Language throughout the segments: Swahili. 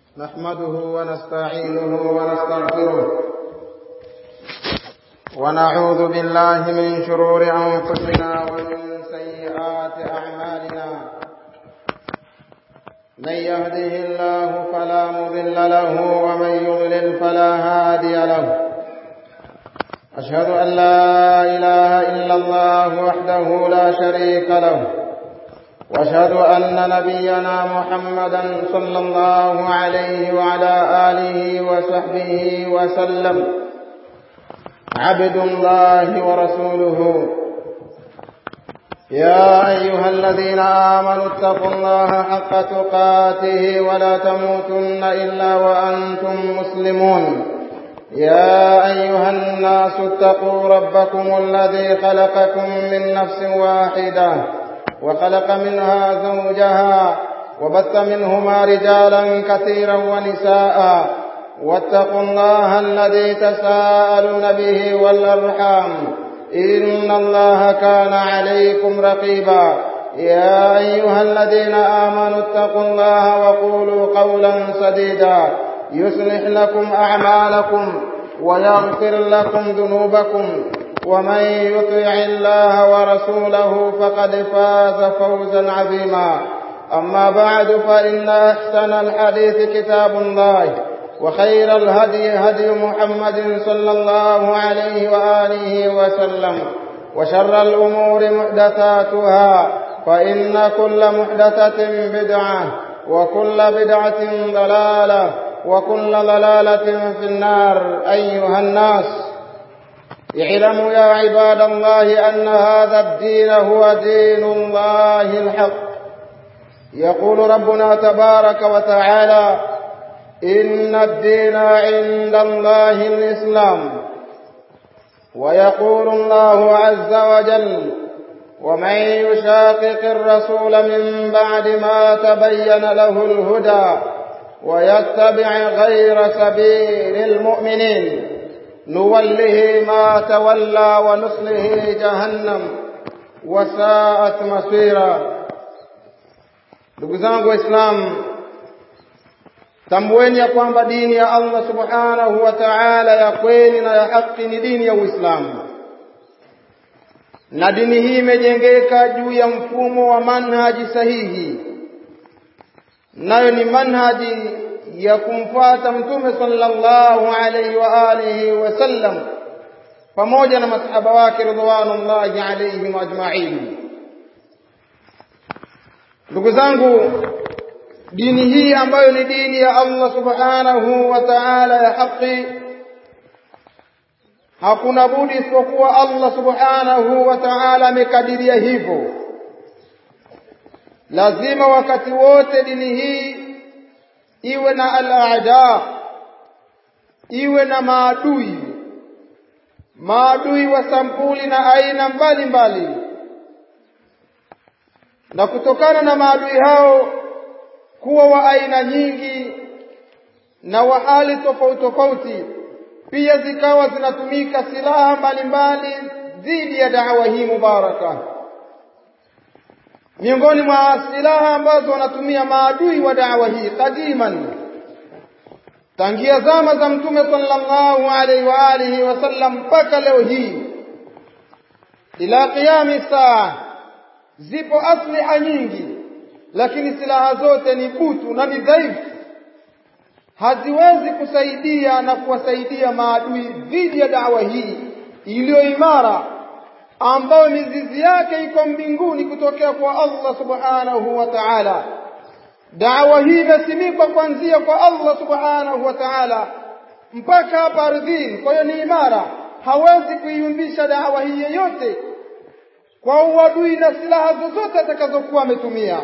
نحمده ونستعينه ونستغفره ونعوذ بالله من شرور أنفسنا ومن سيئات أعمالنا من يهده الله فلا مضل له ومن يضلل فلا هادي له أشهد أن لا إله إلا الله وحده لا شريك له واشهد ان نبينا محمدا صلى الله عليه وعلى اله وصحبه وسلم عبد الله ورسوله يا ايها الذين امنوا اتقوا الله حق تقاته ولا تموتن الا وانتم مسلمون يا ايها الناس اتقوا ربكم الذي خلقكم من نفس واحده وخلق منها زوجها وبث منهما رجالا كثيرا ونساء واتقوا الله الذي تساءلون به والارحام ان الله كان عليكم رقيبا يا ايها الذين امنوا اتقوا الله وقولوا قولا سديدا يصلح لكم اعمالكم ويغفر لكم ذنوبكم ومن يطع الله ورسوله فقد فاز فوزا عظيما أما بعد فإن أحسن الحديث كتاب الله وخير الهدي هدي محمد صلى الله عليه وآله وسلم وشر الأمور محدثاتها فإن كل محدثة بدعة وكل بدعة ضلالة وكل ضلالة في النار أيها الناس اعلموا يا عباد الله أن هذا الدين هو دين الله الحق يقول ربنا تبارك وتعالى إن الدين عند الله الإسلام ويقول الله عز وجل ومن يشاقق الرسول من بعد ما تبين له الهدى ويتبع غير سبيل المؤمنين نوله ما تولى ونصله جهنم وساءت masira ndugu zangu waislamu tambueni ya kwamba dini ya Allah subhanahu wa ta'ala ya kweli na ya haki ni dini ya Uislamu na dini hii imejengeka juu ya mfumo wa manhaji sahihi nayo ni manhaji ya kumfuata mtume sallallahu alaihi wa alihi wasallam pamoja na masahaba wake ridwanullahi alaihim ajma'in. Ndugu zangu, dini hii ambayo ni dini ya Allah subhanahu wa ta'ala ya haki, hakuna budi isipokuwa Allah subhanahu wa ta'ala amekadiria hivyo. Lazima wakati wote dini hii iwe na al-aada iwe na maadui maadui wa sampuli na aina mbalimbali mbali. na kutokana na maadui hao kuwa wa aina nyingi na wa hali tofauti tofauti pia zikawa zinatumika silaha mbalimbali dhidi ya dawa hii mubaraka miongoni mwa silaha ambazo wanatumia maadui wa dawa hii kadiman tangia zama za mtume sallallahu alaihi wa alihi wasallam mpaka leo hii ila qiyami saa zipo asliha nyingi lakini silaha zote ni butu na ni dhaifu haziwezi kusaidia na kuwasaidia maadui dhidi ya dawa hii iliyo imara ambayo mizizi yake iko mbinguni kutokea kwa Allah subhanahu wa ta'ala. Dawa hii imesimikwa kuanzia kwa Allah subhanahu wa ta'ala mpaka hapa ardhini, kwa hiyo ni imara, hawezi kuiumbisha dawa hii yeyote kwa uadui na silaha zozote atakazokuwa ametumia.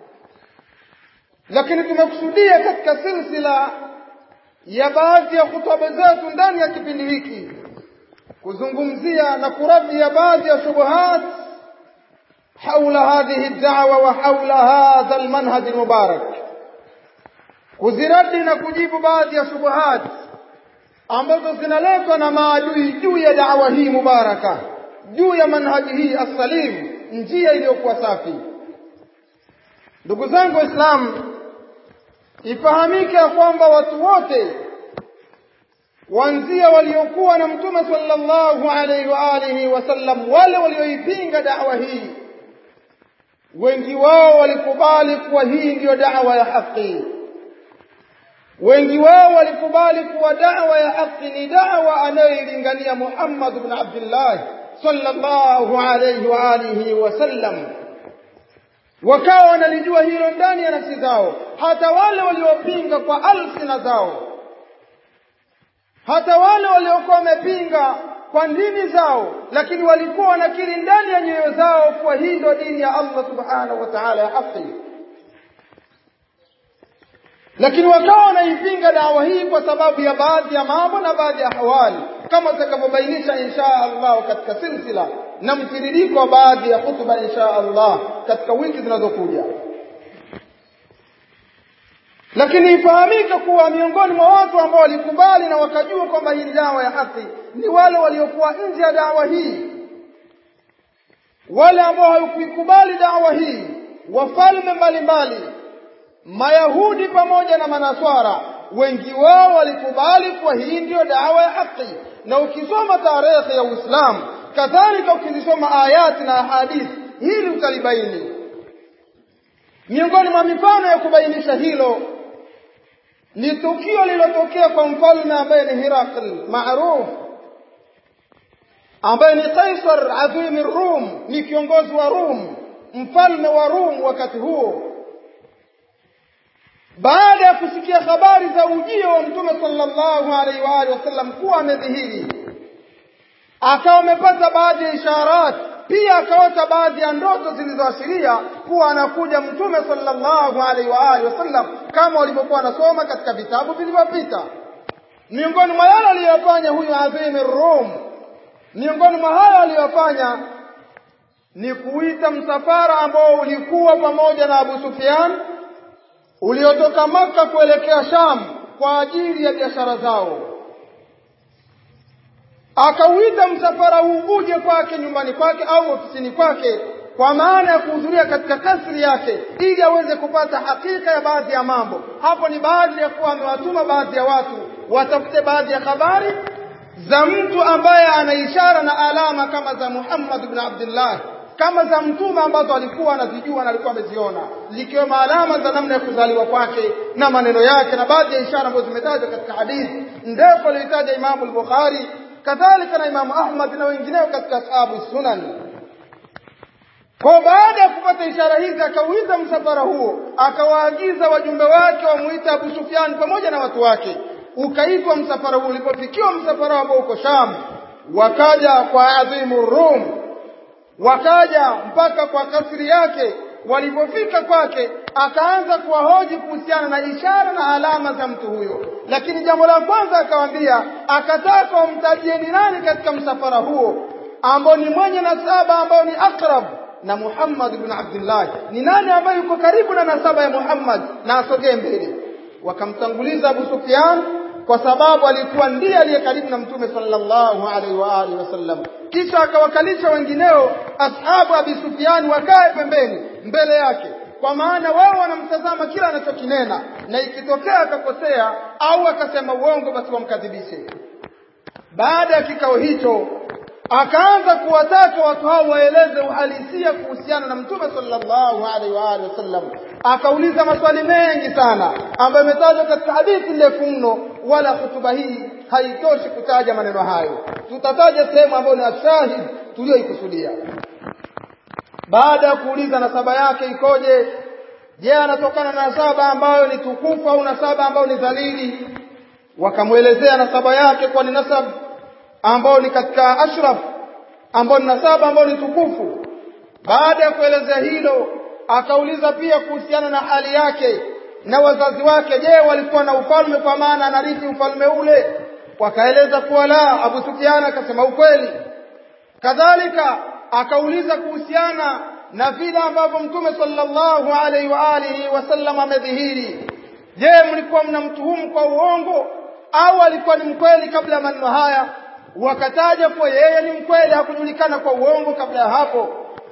Lakini tumekusudia katika silsila ya baadhi ya hutuba zetu ndani ya kipindi hiki kuzungumzia na kuradia baadhi ya shubuhat حول هذه الدعوة وحول هذا المنهج المبارك kuziradi na kujibu baadhi ya shubuhat ambazo zinaletwa na maadui juu ya dawa hii mubaraka juu ya manhaji hii assalim njia iliyokuwa safi ndugu zangu waislamu ifahamike ya kwamba watu wote wanzia waliokuwa na mtume sallallahu alaihi wa alihi wasallam wale walioipinga da'wa hii wengi wao walikubali kuwa hii ndiyo da'wa ya haki wengi wao walikubali kuwa da'wa ya haki ni da'wa anayoilingania Muhammad ibn Abdullah sallallahu alayhi wa alihi wasallam wakawa wanalijua hilo ndani ya nafsi zao hata wale waliopinga kwa alsina zao hata wale waliokuwa wamepinga kwa ndimi zao lakini walikuwa wanakiri ndani ya nyoyo zao kuwa hii ndio dini ya Allah subhanahu wa ta'ala ya haki lakini wakawa wanaipinga dawa hii kwa sababu ya baadhi ya mambo na baadhi ya hawali kama tutakavyobainisha insha Allah katika silsila na mtiririko wa baadhi ya hutuba insha Allah katika wiki zinazokuja lakini ifahamike kuwa miongoni mwa watu ambao walikubali na wakajua kwamba hii ni dawa ya haki ni wale waliokuwa nje ya dawa hii wale ambao hawakuikubali dawa hii wafalme mbalimbali mayahudi pamoja na manaswara wengi wao walikubali kuwa hii ndiyo dawa ya haki na ukisoma tarehe ya Uislamu kadhalika ukizisoma ayati na hadithi hili utalibaini miongoni mwa mifano ya kubainisha hilo ni tukio lililotokea kwa mfalme ambaye ni Hirakl maarufu ambaye ni Kaisar adhim Rum ni kiongozi wa Rum mfalme wa Rum wakati huo baada ya kusikia habari za ujio wa mtume sallallahu alaihi wa alihi wasallam kuwa amedhihiri akawa amepata baadhi ya isharat pia akaota baadhi ya ndoto zilizoashiria kuwa anakuja mtume sallallahu alaihi wa alihi wasallam kama walivyokuwa wanasoma katika vitabu vilivyopita miongoni mwa yale aliyofanya huyu adhimi Rum miongoni mwa hayo aliyofanya ni kuita msafara ambao ulikuwa pamoja na Abu Sufyan uliotoka Maka kuelekea Sham kwa ajili ya biashara zao. Akauita msafara huu uje kwake nyumbani kwake au ofisini kwake, kwa maana ya kuhudhuria katika kasri yake, ili aweze kupata hakika ya baadhi ya mambo. Hapo ni baadhi ya kuwa amewatuma baadhi ya watu watafute baadhi ya habari za mtu ambaye ana ishara na alama kama za Muhammad ibn Abdullah kama za mtume ambazo alikuwa anazijua na alikuwa ameziona zikiwemo alama za namna ya kuzaliwa kwake na maneno yake na baadhi ya ishara ambazo zimetajwa katika hadithi ndefu aliyotaja Imamu al-Bukhari kadhalika na Imamu Ahmad na wengineo katika ashabu sunan. Kwa baada ya kupata ishara hizi, akauita msafara huo, akawaagiza wajumbe wake wamuite Abu Sufyan pamoja na watu wake. Ukaitwa msafara huo. Ulipofikiwa msafara ambao uko Sham, wakaja kwa adhimu Rum wakaja mpaka kwa kasri yake. Walipofika kwake, akaanza kuwahoji kuhusiana na ishara na alama za mtu huyo, lakini jambo la kwanza akawaambia, akataka wamtajie ni nani katika msafara huo ambao ni mwenye nasaba ambao ni akrab na Muhammad ibn Abdullah, ni nani ambaye yuko karibu na nasaba ya Muhammad na asogee mbele. Wakamtanguliza Abu Sufyan kwa sababu alikuwa ndiye aliye karibu na mtume sallallahu alaihi wa alihi wasallam kisha akawakalisha wengineo ashabu abi Sufyan wakae pembeni mbele yake kwa maana wao wanamtazama kila anachokinena na ikitokea akakosea au akasema uongo basi wamkadhibishe baada ya kikao hicho akaanza kuwataka watu hao waeleze uhalisia kuhusiana na mtume sallallahu alaihi wa alihi wasallam akauliza maswali mengi sana ambayo yametajwa katika hadithi ndefu mno wala hutuba hii haitoshi kutaja maneno hayo tutataja sehemu ambayo ni ashahid tuliyoikusudia baada ya kuuliza nasaba yake ikoje je anatokana na nasaba ambayo ni tukufu au nasaba ambayo ni dhalili wakamwelezea nasaba yake kwa ni nasab ambao ni katika ashraf ambao ni nasaba ambao ni tukufu baada ya kuelezea hilo akauliza pia kuhusiana na hali yake na wazazi wake je walikuwa na ufalme kwa maana anarithi ufalme ule wakaeleza kuwa la Abu Sufyan akasema ukweli kadhalika akauliza kuhusiana na vile ambavyo mtume sallallahu alaihi wa alihi wasallam amedhihiri je mlikuwa mnamtuhumu kwa uongo au alikuwa ni mkweli kabla ya maneno haya wakataja kuwa yeye ni mkweli hakujulikana kwa uongo kabla ya hapo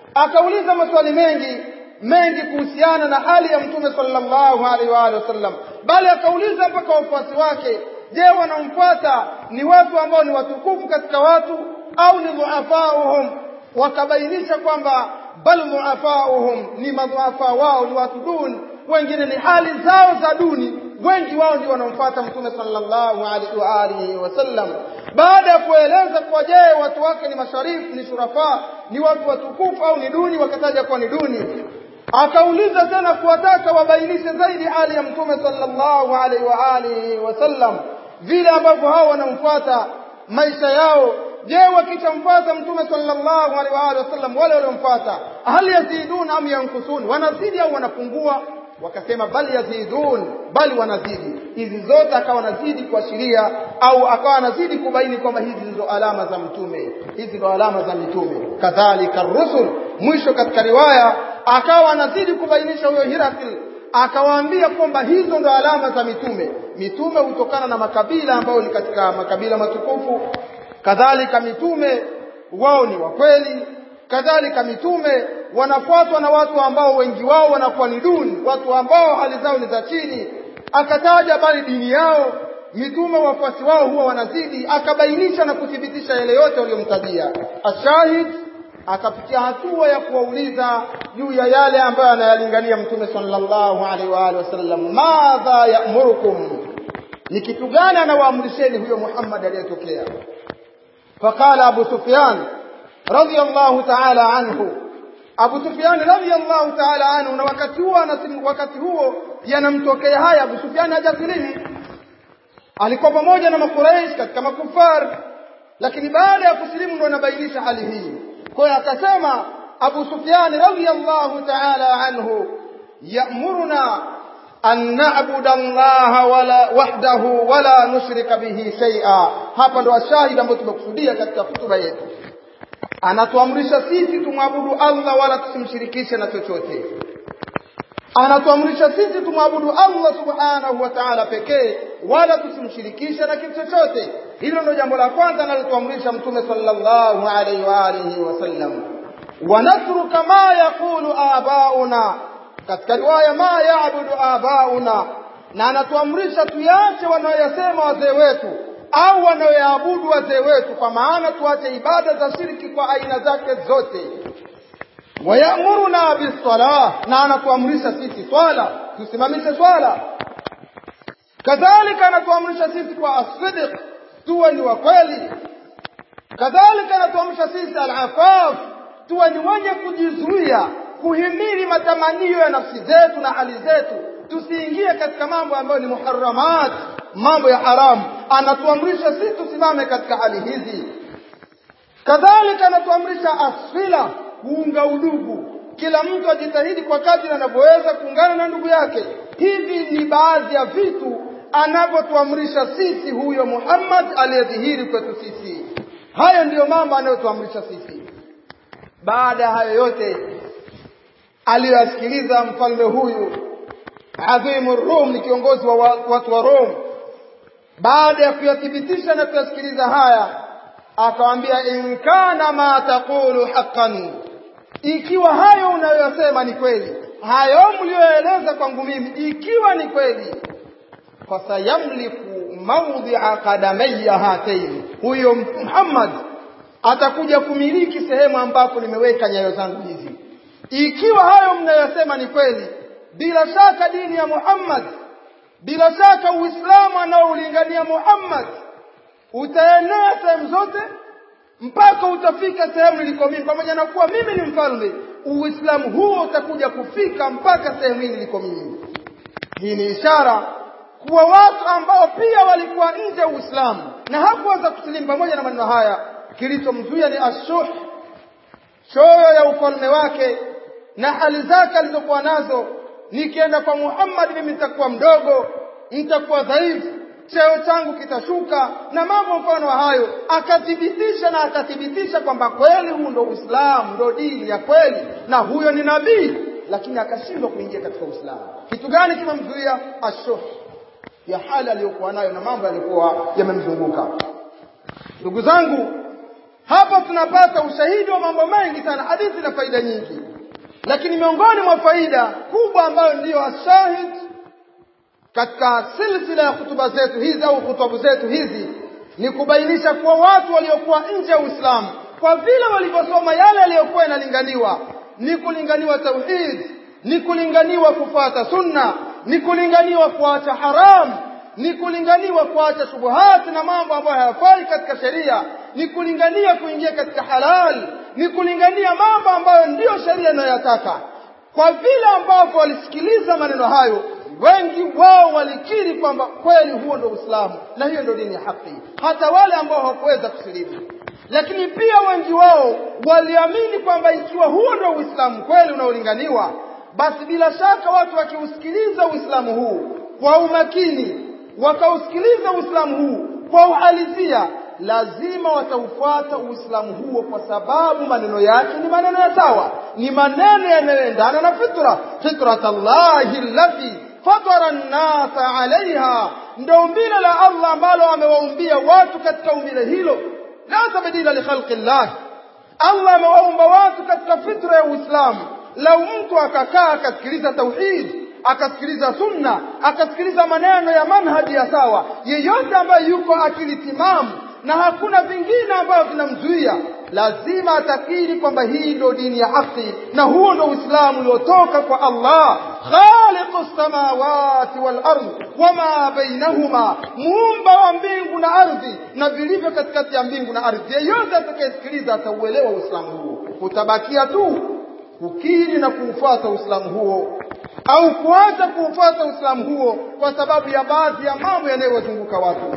akauliza maswali mengi mengi kuhusiana na hali ya mtume sallallahu alaihi wa alihi wasallam bali akauliza mpaka wafuasi wake je wanaomfuata ni watu ambao ni watukufu katika watu au ni dhuafauhum wakabainisha kwamba bal dhuafauhum ni madhuafa wao ni watu duni wengine ni hali zao za duni wengi wao ndio wanaomfuata mtume sallallahu alaihi wa alihi wasallam baada ya kueleza kwa je watu wake ni masharifu ni shurafa ni watu watukufu au ni duni wakataja kuwa ni duni akauliza tena kuwataka wabainishe zaidi hali ya mtume sallallahu alaihi wa alihi wasallam vile ambavyo hao wanamfuata maisha yao je wakishamfuata mtume sallallahu alaihi wa alihi wasallam wale waliomfuata hal yazidun am yankusun wanazidi au wanapungua wakasema bali yazidun bali wanazidi hizi zote akawa anazidi kuashiria au akawa anazidi kubaini kwamba hizi ndizo alama za mtume hizi ndo alama za mitume kadhalika rusul mwisho katika riwaya akawa anazidi kubainisha huyo Hirakil akawaambia kwamba hizo ndo alama za mitume mitume hutokana na makabila ambayo ni katika makabila matukufu kadhalika mitume wao ni wa kweli kadhalika mitume wanafuatwa na watu ambao wengi wao wanakuwa ni duni watu ambao hali zao ni za chini akataja bali dini yao mitume wafuasi wao huwa wanazidi akabainisha na kuthibitisha yale yote waliyomtajia ashahid akafikia hatua ya kuwauliza juu ya yale ambayo anayalingania mtume sallallahu alaihi wa alihi wasallam madha ya'murukum ni kitu gani anawaamrisheni huyo Muhammad aliyetokea faqala Abu Sufyan radiyallahu ta'ala anhu Abu Sufyan radiyallahu ta'ala anhu na wakati huo wakati huo yanamtokea haya Abu Sufyan hajasilimu alikuwa pamoja na makuraish katika makufar lakini baada ya kusilimu ndo anabainisha hali hii kwa hiyo akasema Abu Sufyan radiyallahu ta'ala anhu ya'muruna an na'budu Allah wala wahdahu wala nushrika bihi shay'a hapa ndo ashahidi ambao tumekusudia katika hutuba yetu anatuamrisha sisi tumwabudu Allah wala tusimshirikishe na chochote anatuamrisha sisi tumwabudu Allah subhanahu wa ta'ala pekee wala tusimshirikishe na kitu chochote hilo ndio jambo la kwanza analotuamrisha mtume sallallahu alaihi wa alihi wasallam wanatruka ma yaqulu abauna katika riwaya ma yaabudu abauna na anatuamrisha tuyache wanayoyasema wazee wetu au wanayoyaabudu wazee wetu kwa maana tuache ibada za shirki kwa aina zake zote wayamuruna bisalah na anatuamrisha sisi swala tusimamishe swala kadhalika anatuamrisha sisi kwa asdiq tuwe ni wa kweli kadhalika anatuamrisha sisi alafaf tuwe ni wenye kujizuia kuhimili matamanio ya nafsi zetu na hali zetu tusiingie katika mambo ambayo ni muharramat mambo ya haramu anatuamrisha sisi tusimame katika hali hizi kadhalika anatuamrisha asfila kuunga udugu kila mtu ajitahidi kwa kadri anavyoweza kuungana na ndugu yake hivi ni baadhi ya vitu anavyotuamrisha sisi huyo Muhammad aliyedhihiri kwetu sisi haya ndiyo mambo anayotuamrisha sisi baada ya hayo yote aliyoyasikiliza mfalme huyu adhimu Rum ni kiongozi wa watu wa Rom baada ya kuyathibitisha na kuyasikiliza haya akamwambia in kana ma taqulu haqqan ikiwa hayo unayoyasema ni kweli hayo mlioeleza kwangu mimi ikiwa ni kweli fasayamliku mawdhi'a qadamayya hataini huyo Muhammad atakuja kumiliki sehemu ambako nimeweka nyayo zangu hizi ikiwa hayo mnayosema ni kweli bila shaka dini ya Muhammad bila shaka Uislamu anaoulingania Muhammad utaenea sehemu zote mpaka utafika sehemu niliko mimi pamoja na kuwa mimi ni mfalme Uislamu huo utakuja kufika mpaka sehemu hii niliko mimi hii ni ishara kuwa watu ambao pia walikuwa nje ya Uislamu na hakuweza kusilimu pamoja na maneno haya kilichomzuia ni ashuh choyo ya ufalme wake na hali zake alizokuwa nazo nikienda kwa Muhammad mimi nitakuwa mdogo nitakuwa dhaifu cheo changu kitashuka na mambo mfano wa hayo akathibitisha na akathibitisha kwamba kweli huu ndo Uislamu ndo dini ya kweli na huyo ni nabii lakini akashindwa kuingia katika Uislamu kitu gani kimemzuia ashuh ya hali aliyokuwa nayo na mambo yalikuwa yamemzunguka ndugu zangu hapa tunapata ushahidi wa mambo mengi sana hadithi na faida nyingi lakini miongoni mwa faida kubwa ambayo ndiyo ashahid katika silsila ya hutuba zetu hizi au hutubu zetu hizi ni kubainisha kuwa watu waliokuwa nje ya Uislamu kwa vile walivyosoma yale yaliyokuwa yanalinganiwa ni kulinganiwa tauhid ni kulinganiwa kufuata sunna ni kulinganiwa kuacha haramu ni kulinganiwa kuacha shubuhati na mambo ambayo hayafai katika sheria ni kulingania kuingia katika halal ni kulingania mambo ambayo ndiyo sheria inayoyataka kwa vile ambavyo walisikiliza maneno hayo wengi wao walikiri kwamba kweli huo ndio Uislamu na hiyo ndio dini ya haki hata wale ambao hawakuweza kusilimu lakini pia wengi wao waliamini kwamba ikiwa huo ndio Uislamu kweli unaolinganiwa basi bila shaka watu wakiusikiliza Uislamu huu kwa umakini wakausikiliza Uislamu huu kwa uhalisia lazima wataufuata Uislamu huo kwa sababu maneno yake ni maneno ya sawa ni maneno yanayoendana na fitra fitratallahi allati fatara an-nasa alaiha ndio umbile la Allah ambalo amewaumbia watu katika umbile hilo la tabdila li khalqi Allah Allah amewaumba watu katika fitra ya Uislamu lau mtu akakaa akasikiliza tauhid akasikiliza sunna akasikiliza maneno ya manhaji ya sawa yeyote ambaye yuko akili timamu na hakuna vingine ambavyo vinamzuia lazima atakiri kwamba hii ndio dini ya haki na huo ndio Uislamu uliotoka kwa Allah khaliqus samawati wal ardh wama bainahuma muumba wa mbingu na ardhi na vilivyo katikati ya mbingu na ardhi yeyote atakayesikiliza atauelewa Uislamu huo utabakia tu kukiri na kuufuata Uislamu huo au kuacha kuufuata Uislamu huo kwa sababu ya baadhi ya mambo yanayowazunguka watu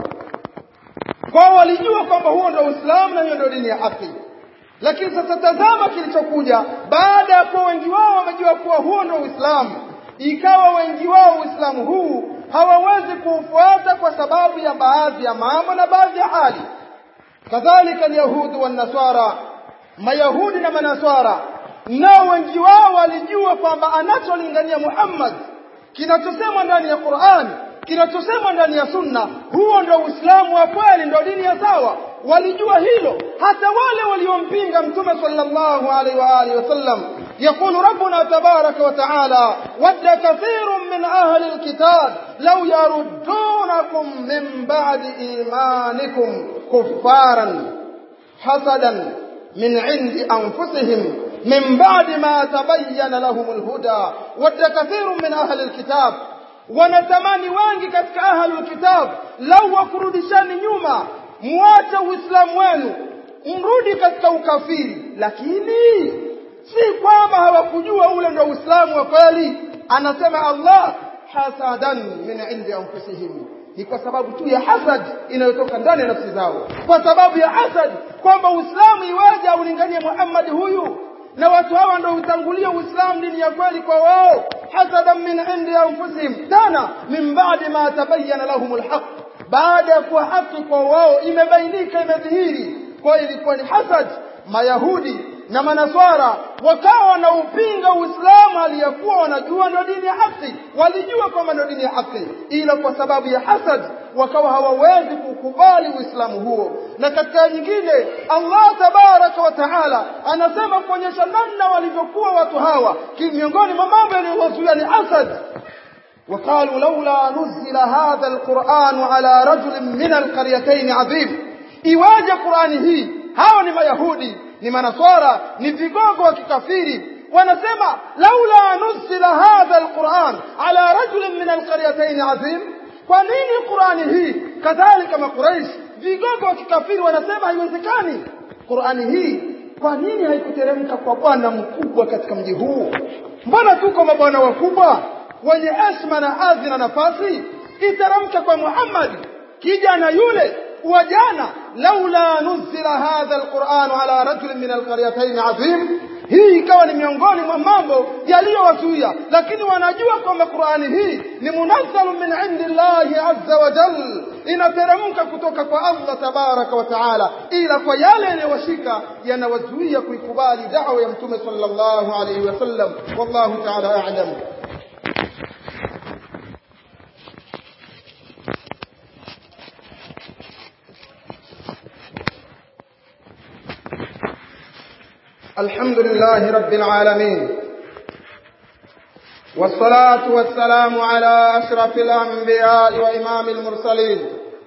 kwao walijua kwamba huo ndio Uislamu na hiyo ndio dini ya haki lakini sasa tazama kilichokuja baada ya kuwa wengi wao wamejua kuwa huo ndio Uislamu ikawa wengi wao Uislamu huu hawawezi kuufuata kwa sababu ya baadhi ya mambo na baadhi ya hali kadhalika alyahudu wan nasara mayahudi na manaswara nao wengi wao walijua kwamba anacholingania Muhammad kinachosemwa ndani ya Qur'an kinachosemwa ndani ya sunna huo ndio Uislamu wa kweli ndio dini ya sawa walijua hilo hata wale waliompinga mtume sallallahu alaihi wa alihi wasallam يقول ربنا تبارك وتعالى ود كثير من أهل الكتاب لو يردونكم من بعد إيمانكم كفارا حسدا من عند أنفسهم من بعد ما تبين لهم الهدى ود كثير من أهل الكتاب wanatamani wengi katika ahlul kitab lau wakurudishani nyuma muache uislamu wenu mrudi katika ukafiri lakini si kwamba hawakujua ule ndio uislamu wa kweli anasema allah hasadan min indi anfusihim ni kwa sababu tu ya hasad inayotoka ndani ya nafsi zao kwa sababu ya hasad kwamba uislamu iwaje aulinganie muhammad huyu na watu hawa ndio utangulia uislamu dini ya kweli kwa wao hasadan min indi anfusihim tena min ba'di ma tabayyana lahum alhaq baada ya kuwa haki kwa wao imebainika imedhihiri kwa ilikuwa ni hasad mayahudi na manaswara wakawa wanaupinga uislamu aliyakuwa wanajua ndio dini ya haki walijua kwamba ndio dini ya haki ila kwa sababu ya hasad wakawa hawawezi kukubali uislamu huo na katika nyingine Allah tabaraka wa taala anasema kuonyesha namna walivyokuwa watu hawa miongoni mwa mambo yaliyowazuia ni hasad وقالوا لولا نزل هذا القرآن على رجل من القريتين عظيم iwaje Qur'ani hii hao ni mayahudi ni manaswara ni vigogo wa kikafiri wanasema laula nusila hadha alquran ala rajulin min alqaryatayn azim kwa nini Qur'ani hii kadhalika makuraish vigogo wa kikafiri wanasema haiwezekani Qur'ani hii kwa nini haikuteremka kwa bwana mkubwa katika mji huu mbona tuko mabwana wakubwa wenye heshima na hadhi na nafasi iteremka kwa Muhammad kijana yule وجانا لولا نزل هذا القرآن على رجل من القريتين عظيم hii ikawa ni miongoni mwa mambo yaliyowazuia lakini wanajua kwamba Qur'ani hii ni munazzalu min indillahi azza wa jal inateremka kutoka kwa Allah tabaraka wa taala ila kwa yale yanayowashika yanawazuia kuikubali da'wa ya mtume sallallahu alayhi wasallam wallahu ta'ala a'lam الحمد لله رب العالمين والصلاة والسلام على أشرف الأنبياء وإمام المرسلين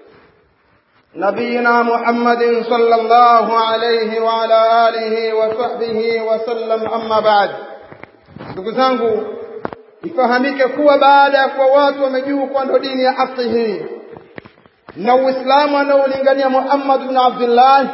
نبينا محمد صلى الله عليه وعلى آله وصحبه وسلم أما بعد ndugu zangu ifahamike kuwa baada ya kuwa watu wamejua kuwa ndo dini ya haki hii na uislamu anaolingania muhammad bin abdullah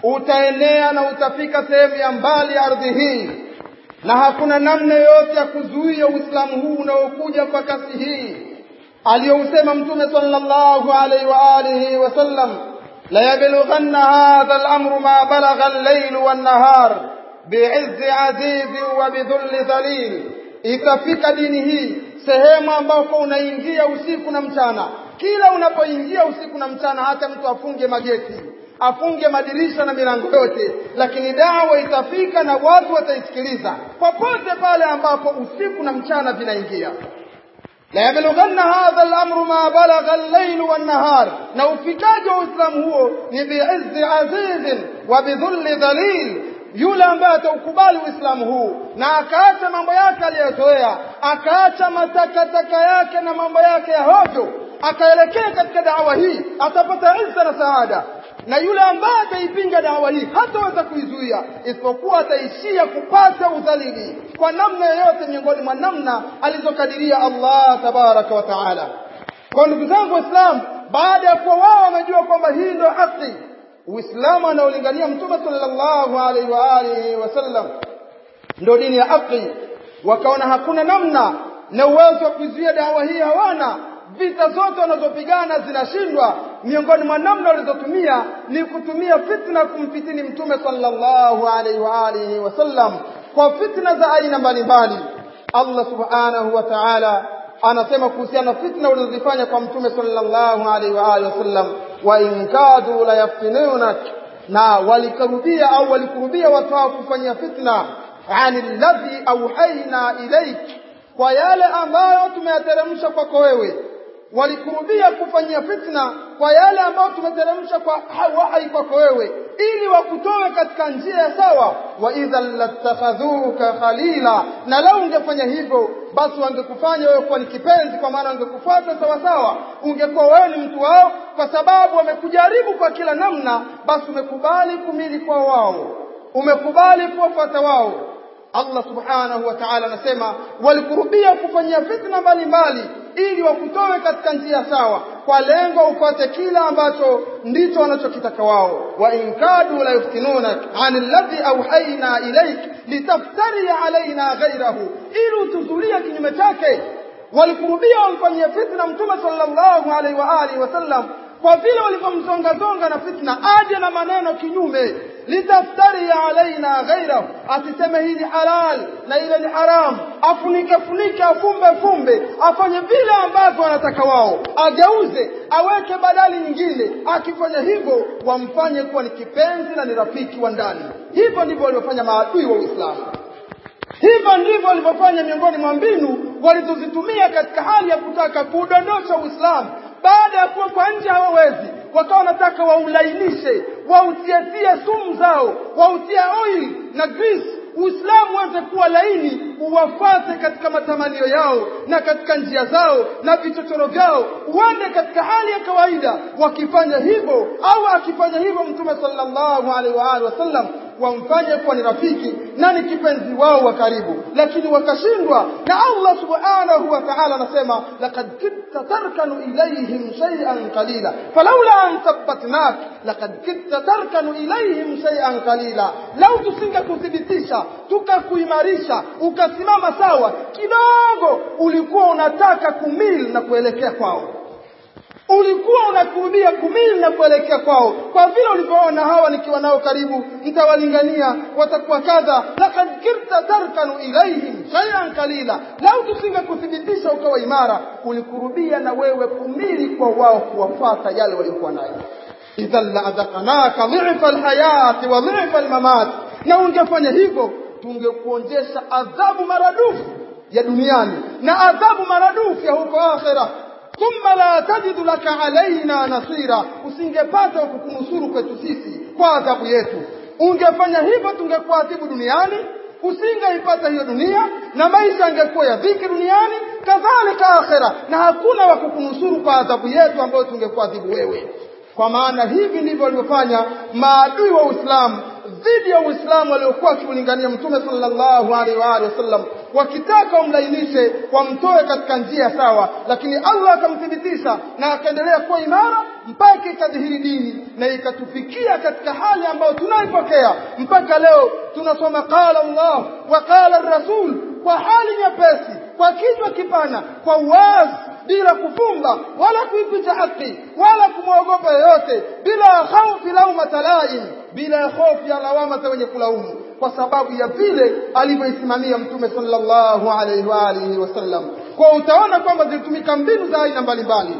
utaenea na utafika sehemu ya mbali ya ardhi hii na hakuna namna yoyote ya kuzuia uislamu huu unaokuja kwa kasi hii aliyousema mtume sallallahu alaihi wa alihi wasallam la yablughanna hadha al-amru ma balagha al-layl wan-nahar bi'izzi azizi wa bidhulli dhalil itafika dini hii sehemu ambapo unaingia usiku na mchana kila unapoingia usiku na mchana hata mtu afunge mageti afunge madirisha na milango yote lakini dawa itafika na watu wataisikiliza popote pale ambapo usiku na mchana vinaingia la yablughanna hadha al-amru ma balagha al-layl wan-nahar na ufikaji wa uislamu huo ni bi'izzi azizin wa bidhulli dhalil yule ambaye ataukubali uislamu huu na akaacha mambo yake aliyozoea akaacha matakataka yake na mambo yake ya hovyo akaelekea katika dawa hii atapata izza na saada na yule ambaye ataipinga dawa hii hataweza kuizuia isipokuwa ataishia kupata udhalili kwa namna yoyote miongoni mwa namna alizokadiria Allah tabaraka wa taala kwa ndugu zangu waislamu baada ya kuwa wao wamejua kwamba hii ndio haki uislamu anaolingania mtume sallallahu alaihi wa alihi wasallam ndio dini ya haki wakaona hakuna namna na uwezo wa kuzuia dawa hii hawana vita zote wanazopigana zinashindwa miongoni mwa namna walizotumia ni kutumia fitna kumfitini mtume sallallahu alaihi wa alihi wasallam kwa fitna za aina mbalimbali Allah subhanahu wa ta'ala anasema kuhusiana na fitna ulizofanya kwa mtume sallallahu alaihi wa alihi wasallam wa in kadu la yaftinunak na walikarubia au walikurubia watu hao kufanyia fitna anil ladhi auhaina ilaik kwa yale ambayo tumeyateremsha kwako wewe walikurubia kufanyia fitna kwa yale ambayo tumeteremsha kwa wahai kwako wewe ili wakutoe katika njia ya sawa wa idhan latakhadhuka khalila na lau ungefanya hivyo basi wangekufanya wewe kuwa ni kipenzi kwa maana wangekufuata sawa sawa ungekuwa wewe ni mtu wao kwa sababu wamekujaribu kwa kila namna basi umekubali kumili kwa wao umekubali kuwafuata wao Allah subhanahu wa ta'ala anasema walikurubia kufanyia fitna mbalimbali ili wakutoe katika njia sawa kwa lengo upate kila ambacho ndicho wanachokitaka wao wa in kadu la yuftinunak anil ladhi awhayna ilayk litaftari alaina ghayrahu ili utuzulie kinyume chake walikurubia wamfanyia fitna mtume sallallahu alaihi wa alihi wasallam kwa vile walivyomzongazonga na fitna aje na maneno kinyume litaftari alaina ghairahu asiseme hii ni halal na ile ni haram afunike funike afumbe fumbe afanye vile ambavyo wanataka wao ageuze aweke badali nyingine akifanya hivyo wamfanye kuwa ni kipenzi na ni rafiki wa ndani hivyo ndivyo walivyofanya maadui wa Uislamu hivyo ndivyo walivyofanya miongoni mwa mbinu walizozitumia katika hali ya kutaka kuudondosha Uislamu baada ya kuwa kwa nje hawawezi wakawa wanataka waulainishe wautietie sumu zao wautie oil na grease Uislamu uweze kuwa laini uwafate katika matamanio yao na katika njia zao na vichochoro vyao uende katika hali ya kawaida wakifanya hivyo au akifanya hivyo mtume sallallahu alaihi wa alihi wasallam wamfanye kuwa ni rafiki na ni kipenzi wao wa karibu lakini wakashindwa na Allah subhanahu wa ta'ala anasema laqad kitta tarkanu ilayhim shay'an qalila falawla an thabbatnak laqad kitta tarkanu ilayhim shay'an qalila lau tusingekuthibitisha tukakuimarisha ukasimama sawa kidogo ulikuwa unataka kumil na kuelekea kwao ulikuwa unakurubia kumili na kuelekea kwao kwa vile ulivyoona hawa nikiwa nao karibu nitawalingania watakuwa kadha laqad kirta tarkanu ilaihim shay'an qalila lau tusingekuthibitisha ukawa imara ulikurubia na wewe kumili kwa wao kuwafata yale waliokuwa nayo idhan laadhakanaka dhifa alhayati wa dhifa almamat na ungefanya hivyo tungekuonjesha adhabu maradufu ya duniani na adhabu maradufu ya huko akhera thumma la tajidu laka alaina nasira usingepata kukunusuru kwetu sisi kwa adhabu yetu ungefanya hivyo tungekuadhibu duniani usingeipata hiyo dunia na maisha yangekuwa ya dhiki duniani kadhalika akhera na hakuna wa kukunusuru kwa adhabu yetu ambayo tungekuadhibu wewe kwa maana hivi ndivyo walivyofanya maadui wa Uislamu dhidi ya Uislamu waliokuwa wakiulingania Mtume sallallahu alaihi wa alihi wasallam wakitaka wamlainishe wamtoe katika njia sawa, lakini Allah akamthibitisha na akaendelea kuwa imara mpaka ikadhihiri dini na ikatufikia katika hali ambayo tunaipokea mpaka leo. Tunasoma qala Allah wa qala rasul kwa hali nyepesi, kwa kichwa kipana, kwa uwazi bila kufumba wala kuificha haki wala kumwogopa yoyote, bila khaufi laumata laim, bila hofu ya lawama za wenye kulaumu, kwa sababu ya vile alivyoisimamia Mtume sallallahu alaihi wa alihi wasallam. Kwa utaona kwamba zilitumika mbinu za aina mbalimbali.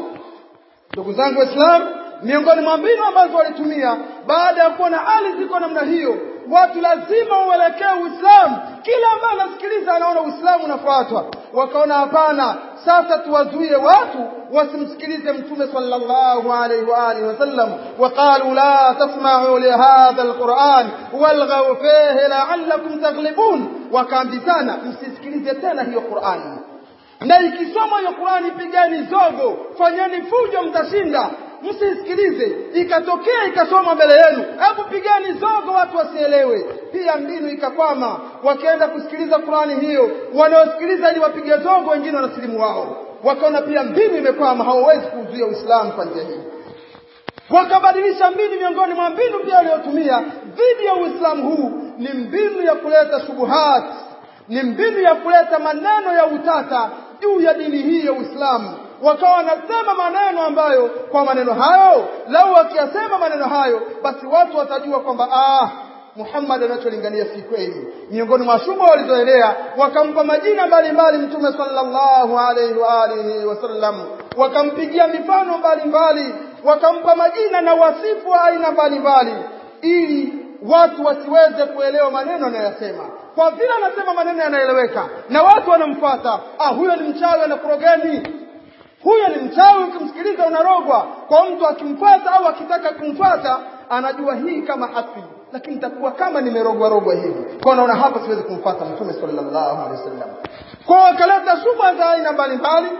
Ndugu zangu Waislamu, miongoni mwa mbinu ambazo walitumia baada ya kuona hali ziko namna hiyo, watu lazima uelekee Uislamu. Kila ambaye anasikiliza anaona Uislamu unafuatwa, wakaona hapana, sasa tuwazuie watu wasimsikilize Mtume sallallahu alaihi wa alihi wasallam. Waqalu la tasma'u lihadha alquran walghaw fihi la'allakum taghlibun, wakaambizana msisikilize tena hiyo Qur'ani na ikisoma hiyo Qur'ani pigani zogo, fanyeni fujo, mtashinda. Msisikilize, ikatokea ikasoma mbele yenu, hebu pigani zogo, watu wasielewe. Pia mbinu ikakwama, wakaenda kusikiliza Qur'ani hiyo, wanaosikiliza ili wapige zogo, wengine wanasilimu wao. Wakaona pia mbinu imekwama, hawawezi kuzuia Uislamu kwa njia hii wakabadilisha mbinu. Miongoni mwa mbinu pia waliotumia dhidi ya Uislamu huu ni mbinu ya kuleta shubuhati ni mbinu ya kuleta maneno ya utata juu ya dini hii ya Uislamu. Wakawa wanasema maneno ambayo kwa maneno hayo, lau wakiyasema maneno hayo, basi watu watajua kwamba ah, Muhammad anacholingania si kweli. Miongoni mwa shubha walizoelea, wakampa majina mbalimbali Mtume sallallahu alaihi wa alihi wasallam, wakampigia mifano mbalimbali, wakampa majina na wasifu wa aina mbalimbali, ili watu wasiweze kuelewa maneno anayoyasema kwa vile anasema maneno yanaeleweka na watu wanamfuata. Ah, huyo ni mchawi anakurogeni, huyo ni mchawi, ukimsikiliza unarogwa. Kwa mtu akimfuata au akitaka kumfuata, anajua hii kama haki, lakini nitakuwa kama nimerogwa rogwa hivi, kwa naona hapa siwezi kumfuata Mtume sallallahu alaihi wasallam. Kwa wakaleta shubha za aina mbalimbali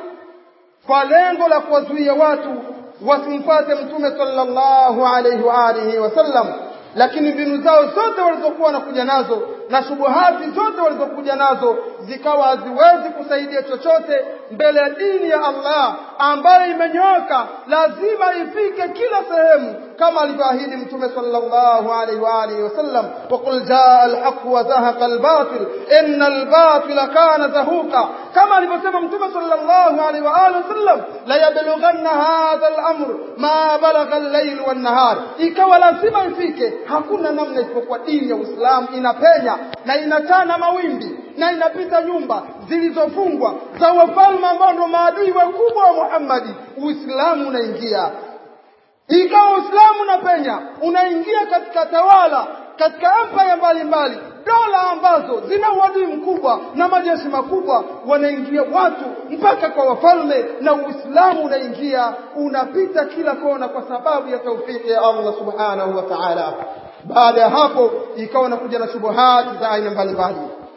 kwa lengo la kuwazuia watu wasimfuate Mtume sallallahu alaihi wa alihi wasallam lakini mbinu zao zote walizokuwa wanakuja nazo na shubuhati zote walizokuja nazo zikawa haziwezi kusaidia chochote mbele ya dini ya Allah ambayo imenyooka, lazima ifike kila sehemu kama alivyoahidi Mtume sallallahu alaihi wa alihi wasallam, waqul jaa alhaq wa zahaqa albatil inna albatila kana zahuqa, kama alivyosema Mtume sallallahu alaihi wa alihi wasallam, la yablughanna hadha alamr ma balagha al-layl wan nahar, ikawa lazima ifike hakuna namna isipokuwa dini ya Uislamu inapenya na inachana mawimbi na inapita nyumba zilizofungwa za wafalme ambao ndio maadui wakubwa wa Muhammadi. Uislamu unaingia, ikawa Uislamu unapenya, unaingia katika tawala, katika empire mbalimbali, dola ambazo zina uadui mkubwa na majeshi makubwa, wanaingia watu mpaka kwa wafalme, na Uislamu unaingia unapita kila kona kwa sababu ya taufiki ya Allah subhanahu wa ta'ala. Baada ya hapo ikawa nakuja na shubuhati za aina mbalimbali.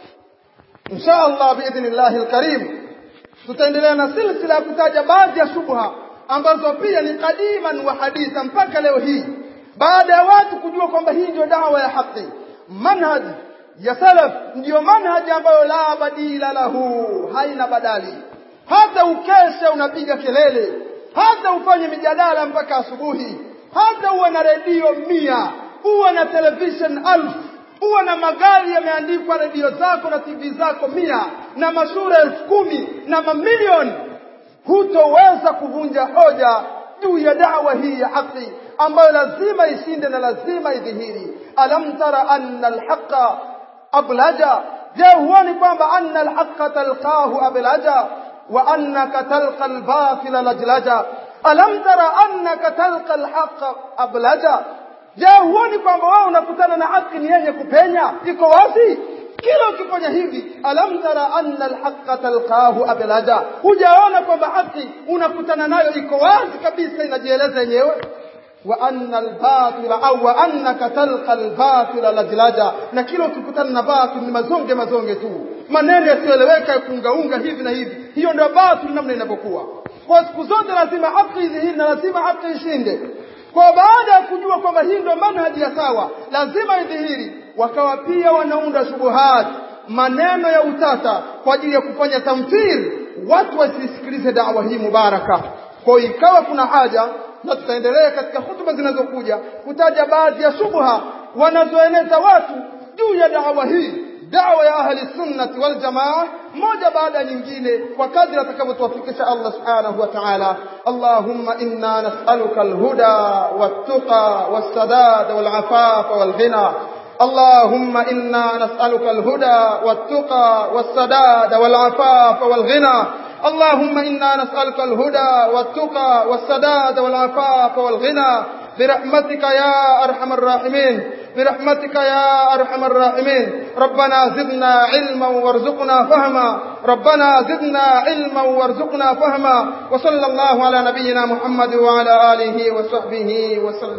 Insha Allah biidhnillahi alkarim, tutaendelea na silsila ya kutaja baadhi ya shubha ambazo pia ni kadiman wa haditha mpaka leo hii, baada ya watu kujua kwamba hii ndio dawa ya haki, manhaj ya salaf ndiyo manhaji ambayo la badila lahu, haina badali. Hata ukesha unapiga kelele, hata ufanye mijadala mpaka asubuhi, hata uwe na redio mia, uwe na television alfu, uwe na magari yameandikwa redio zako na TV zako mia na mashule elfu kumi na mamilioni, hutoweza kuvunja hoja juu ya dawa hii ya haki ambayo lazima ishinde na lazima idhihiri. Alam tara anna alhaqa ablaja, je, huoni kwamba anna alhaqa talqahu ablaja wa annaka talqa albatila lajlaja? Alam tara annaka talqa alhaqa ablaja, je, huoni kwamba wewe unakutana na haki ni yenye kupenya, iko wazi kila ukifanya hivi, alam tara anna alhaqa talqahu ablaja, hujaona kwamba haki unakutana nayo iko wazi kabisa, inajieleza yenyewe. wa anna albatila au wa annaka talqa albatila lajlaja na kila ukikutana na batil ni mazonge mazonge tu maneno yasiyoeleweka kuungaunga hivi na hivi hiyo ndio batil namna inavyokuwa kwa siku zote lazima haki idhihiri na lazima haki ishinde kwa baada ya kujua kwamba hii ndio manhaji ya sawa lazima idhihiri wakawa pia wanaunda shubuhat maneno ya utata kwa ajili ya kufanya tamthil watu wasisikilize dawa hii mubaraka kwa ikawa kuna haja na tutaendelea katika hutuba zinazokuja kutaja baadhi ya shubha wanazoeneza watu juu ya dawa hii dawa ya ahli sunnati wal jamaa moja baada ya nyingine kwa kadri atakavyotuwafikisha Allah subhanahu wa ta'ala Allahumma inna nas'aluka alhuda wattaqa wassadad walafaf walghina اللهم إنا نسألك الهدى والتقى والسداد والعفاف والغنى اللهم إنا نسألك الهدى والتقى والسداد والعفاف والغنى برحمتك يا أرحم الراحمين برحمتك يا أرحم الراحمين ربنا زدنا علما وارزقنا فهما ربنا زدنا علما وارزقنا فهما وصلى الله على نبينا محمد وعلى آله وصحبه وسلم